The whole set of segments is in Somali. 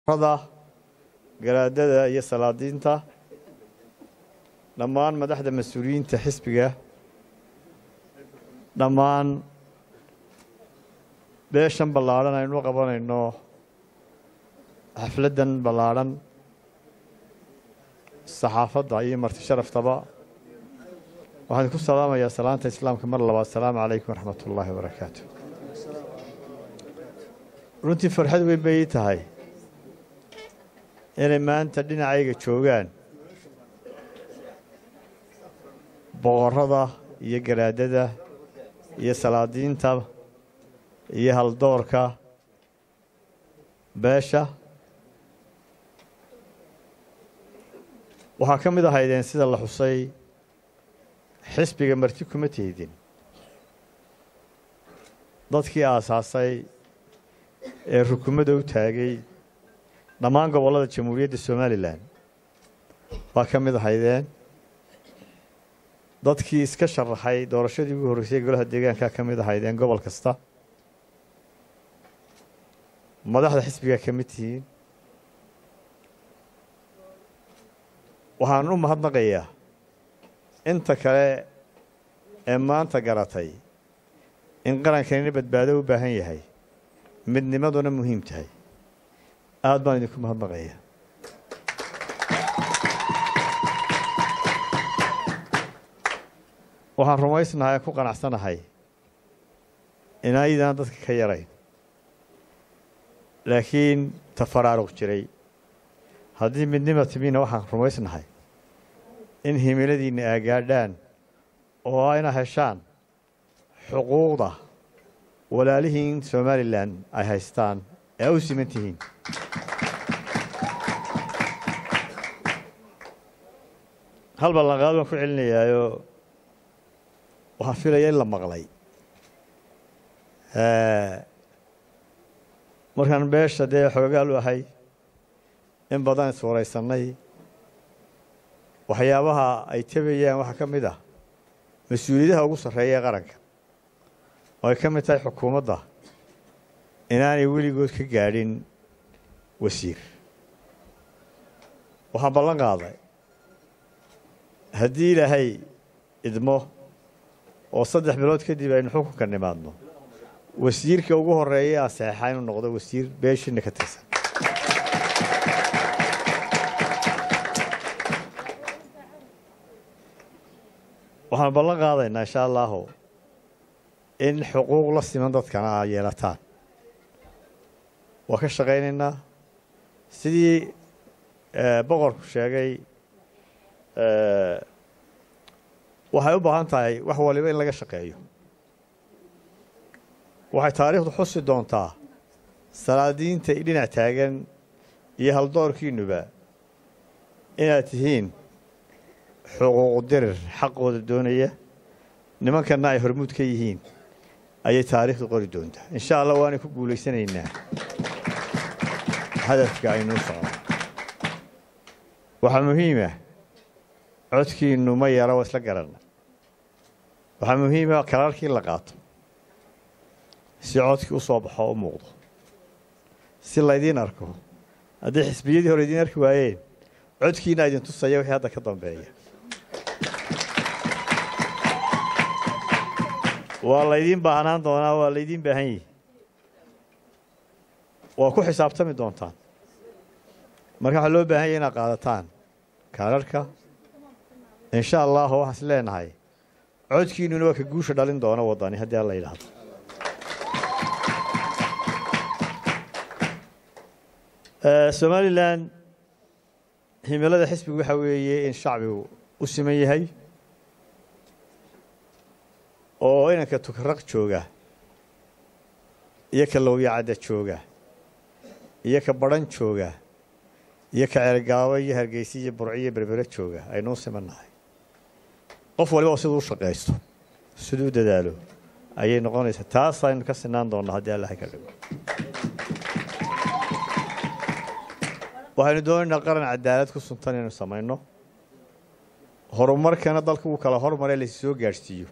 da garaadada iyo salaadiinta dhammaan madaxda mas-uuliyiinta xisbiga dhammaan beeshan ballaadhan aynu qabanayno xafladdan ballaadhan saxaafadda iyo marti sharaftaba waxaan ku salaamayaa salaanta islaamka mar labaad asalaamu calaykum waraxmat ullaahi wabarakaatu runtii farxad weyn bay ii tahay inay maanta dhinacayga joogaan boqorrada iyo garaadada iyo salaadiinta iyo haldoorka beesha waxaa ka mid ahaydeen sida la xusay xisbiga marti kuma teydin dadkii aasaasay ee rukumada u taagay dhammaan gobollada jamhuuriyadda somalilan waa ka mid ahaydeen dadkii iska sharaxay doorashadii ugu horreysay golaha deegaankaa ka mid ahaydeen gobol kasta madaxda xisbigaa ka mid tihiin waxaan u mahadnaqayaa inta kale ee maanta garatay in qarankanina badbaado u baahan yahay midnimaduna muhiim tahay aada baan idinku mahadnaqaya waxaan rumaysnahay aan ku qanacsanahay inaydaan dadka ka yarayn laakiin tafaraaruq jiray haddii midnima timiina waxaan rumaysnahay in himiladiinna aagaadhaan oo ayna heshaan xuquuqda walaalihiin somalilan ay haystaan ee u siman tihiin hal ballanqaad baan ku celinayaayo waxaan filaya in la maqlay markaan beesha dee xoogaal u ahay in badan iswaraysannay waxyaabaha ay tabayaan waxaa ka mid ah mas-uuliyadaha ugu sarreeya ee qaranka oo ay ka mid tahay xukuumadda inaanay weligood ka gaadhin wasiir waxaan ballan qaaday haddii ilaahay idmo oo saddex bilood kadib aynu xukunka nimaadno wasiirka ugu horreeya aan saxeexaa inuu noqdo wasiir beeshiina ka tirsan waxaan ballan qaadaynaa insha allahu in xuquuq la siman dadkana aa yeelataan waa ka shaqaynaynaa sidii boqorku sheegay waxay u baahan tahay wax waliba in laga shaqeeyo waxay taariikhdu xusi doontaa salaadiinta dhinac taagan iyo haldoorkiinuba inaad tihiin xuquuqu dirir xaqooda doonaya nimankanna ay hormuud ka yihiin ayay taariikhdu qori doontaa insha allah waanay ku guulaysanaynaa hadafka aynuu socno waxaa muhiima codkiinnu ma yara waa isla garanna waxaa muhiima kararkii la qaato si codkii u soo baxo u muuqdo si laydiin arko haddii xisbiyadii hore idiin arki waayeen codkiina idin tusaya wixii hadda ka dambeeya waa laydiin baahnaan doonaa waa laydiin baahan yihi waa ku xisaabtami doontaan marka waxaa loo baahan yahy inaad qaadataan kaararhka insha allahu waxaan is leenahay codkiinnuna waa ka guusha dhalin doona waddani haddii alla yidhaahdo somalilan himilada xisbigu waxaa weeye in shacbigu u siman yahay oo inanka tukaraq jooga iyo ka lowyacadda jooga iyo ka badhan jooga iyo ka ceelgaabo iyo hargeysa iyo burco iyo berbere jooga aynuu simannahay qof waliba siduu u shaqaysto siduu u dadaalo ayay noqonaysaa taas aynu ka sinaan doonnaa haddii allaha ka dhigo waxaynu doonaynaa qaran cadaalad ku suntan inaynu samayno horumarkana dalka uu kala hormaree laysi soo gaadhsiiyo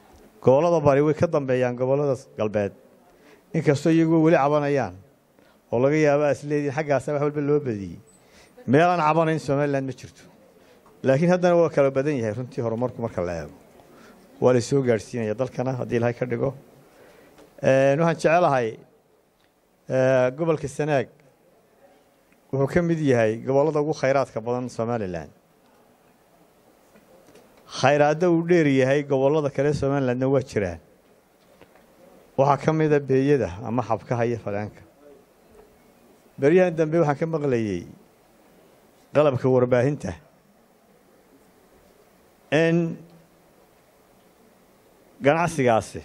gobollada bari way ka dambeeyaan gobollada galbeed inkastoo iyaguo weli cabanayaan oo laga yaaba is leediin xaggaasa wax walba loo badiyey meelaan cabanayn somalilan ma jirto laakiin haddana waa kala badan yahay runtii horumarku marka la eego waa la soo gaadhsiinaya dalkana haddii ilahay ka dhigo waxaan jecelahay gobolka sanaag wuxuu ka mid yahay gobollada ugu khayraadka badan somalilan khayraadda uu dheer yahay gobollada kale somalilandna waa jiraan waxaa ka mida beeyada ama xabkaha iyo fadhaanka beryahan dambe waxaan ka maqlayey qalabka warbaahinta in ganacsigaasi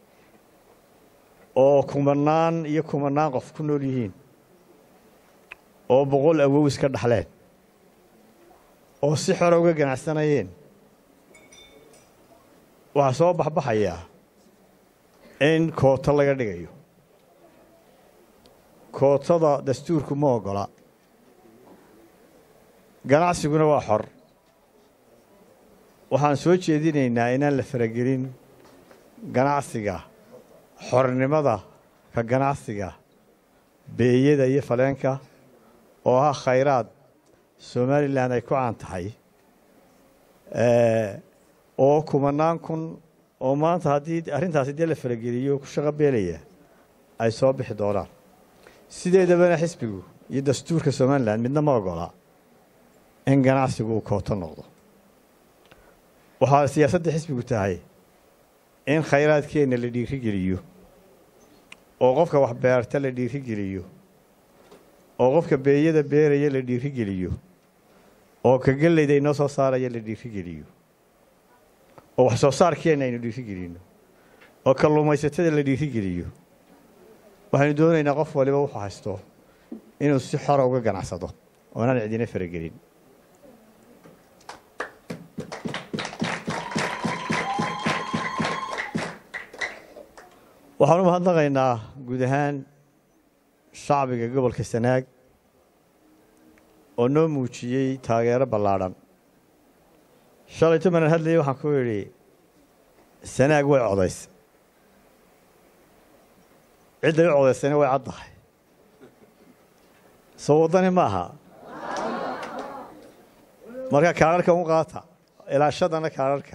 oo kumanaan iyo kumanaan qof ku nool yihiin oo boqol awow iska dhaxleen oo si xore uga ganacsanayeen waxaa soo baxbaxayaa in kooto laga dhigayo kootada dastuurku ma oggola ganacsiguna waa xor waxaan soo jeedinaynaa inaan la faragelin ganacsiga xornimada ka ganacsiga beeyada iyo faleenka oo ah khayraad somalilan ay ku caan tahay oo kumanaan kun oo maanta haddii arrintaasi dee la farageliyo ku shaqo beelaya ay soo bixi doonaan sideedabana xisbigu iyo dastuurka somalilan midna ma ogola in ganacsigu uu kooto noqdo waxaa siyaasadda xisbigu tahay in khayraadkeenna la dhiirigeliyo oo qofka wax beerta la dhiirigeliyo oo qofka beeyada beeraya la dhiirigeliyo oo ka gellayda inoo soo saaraya la dhiirigeliyo oo wax soo saarkeenna aynu dhiirigelino oo kalluumaysatada la dhiirigeliyo waxaynu doonaynaa qof waliba wuxuu haysto inuu si xora uga ganacsado oo inaan cidina faragelin waxaan u mahadnaqaynaa guud ahaan shacbiga gobolka sanaag oo noo muujiyey taageero ballaadhan shalayto manan hadlayay waxaan ku idhi sanaag way codaysa cidday u codaysayna way caddahay soo waddani ma aha marka kaararhka un qaata ilaashadana kaararhka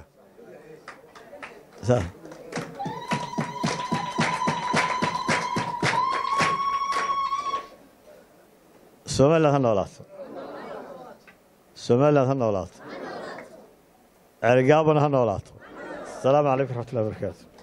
somalilan ha noolaato somalilan ha noolaato ceerigaabana ha noolaato asalaamu calaykum raxmat ullahi barakaatu